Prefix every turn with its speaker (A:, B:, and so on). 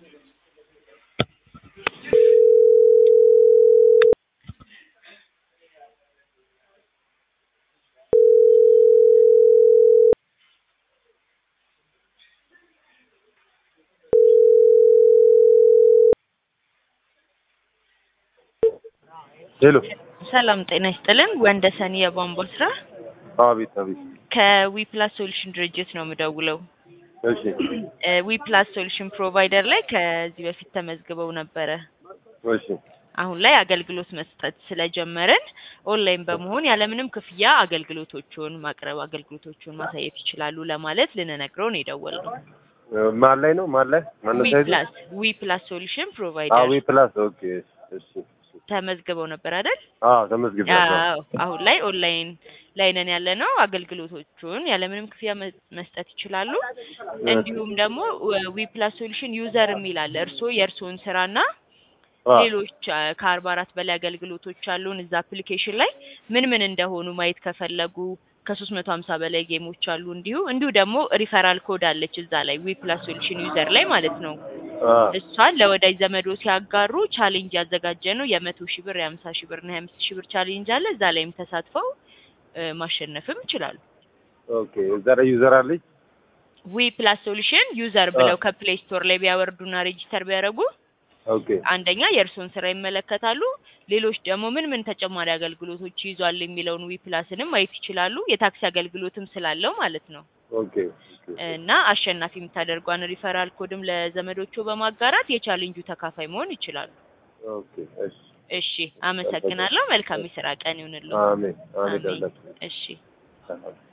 A: ሄሎ
B: ሰላም ጤና ይስጥልን። ወንደሰን የቧንቧ ስራ
A: አቤት አቤት
B: ከዊፕላስ ሶሉሽን ድርጅት ነው የምደውለው።
A: እሺ
B: ዊፕላስ ሶሉሽን ፕሮቫይደር ላይ ከዚህ በፊት ተመዝግበው ነበረ።
A: እሺ
B: አሁን ላይ አገልግሎት መስጠት ስለጀመርን ኦንላይን በመሆን ያለምንም ክፍያ አገልግሎቶቹን ማቅረብ አገልግሎቶቹን ማሳየት ይችላሉ ለማለት ልንነግረው ነው የደወልነው።
A: ማን ላይ ነው ማን ላይ ማነው ሳይዙ
B: ዊፕላስ ዊፕላስ ሶሉሽን
A: አዎ
B: ፕሮቫይደር
A: ዊ ፕላስ ኦኬ እሺ
B: ተመዝግበው ነበር አይደል?
A: አዎ ተመዝግቤያለሁ
B: አዎ አሁን ላይ ኦንላይን ላይ ነን ያለ ነው። አገልግሎቶቹን ያለምንም ክፍያ መ- መስጠት ይችላሉ። እንዲሁም ደግሞ ዊፕላስ ሶሉሽን ዩዘር የሚል አለ። እርስዎ የእርስዎን ስራና
A: አዎ
B: ሌሎች አ፣ ከአርባ አራት በላይ አገልግሎቶች አሉን እዛ አፕሊኬሽን ላይ ምን ምን እንደሆኑ ማየት ከፈለጉ ከሶስት መቶ ሀምሳ በላይ ጌሞች አሉ። እንዲሁ እንዲሁ ደግሞ ሪፈራል ኮድ አለች እዛ ላይ ዊፕላስ ሶሉሽን ዩዘር ላይ ማለት ነው።
A: አዎ
B: እሷን ለወዳጅ ዘመዶ ሲያጋሩ ቻሌንጅ ያዘጋጀ ነው። የመቶ ሺህ ብር የሀምሳ ሺህ ብር እና የአምስት ሺህ ብር ቻሌንጅ አለ። እዛ ላይም ተሳትፈው እ፣ ማሸነፍም ይችላሉ።
A: ኦኬ እዛ ላይ ዩዘር አለች
B: ዊ ፕላስ ሶሉሽን ዩዘር ብለው ከፕሌይ ስቶር ላይ ቢያወርዱና ሬጂስተር ቢያደርጉ
A: ኦኬ
B: አንደኛ የእርስዎን ስራ ይመለከታሉ። ሌሎች ደግሞ ምን ምን ተጨማሪ አገልግሎቶች ይዟል የሚለውን ዊ ፕላስንም ማየት ይችላሉ። የታክሲ አገልግሎትም ስላለው ማለት ነው።
A: ኦኬ ኦኬ
B: እና አሸናፊ የምታደርጓን ሪፈራል ኮድም ለዘመዶቹ በማጋራት የቻሌንጁ ተካፋይ መሆን ይችላሉ።
A: ኦኬ እሺ
B: እሺ፣ አመሰግናለሁ። መልካም የስራ ቀን ይሁንልዎ።
A: አሜን አሜን
B: አሜን።
A: አሜን
B: እሺ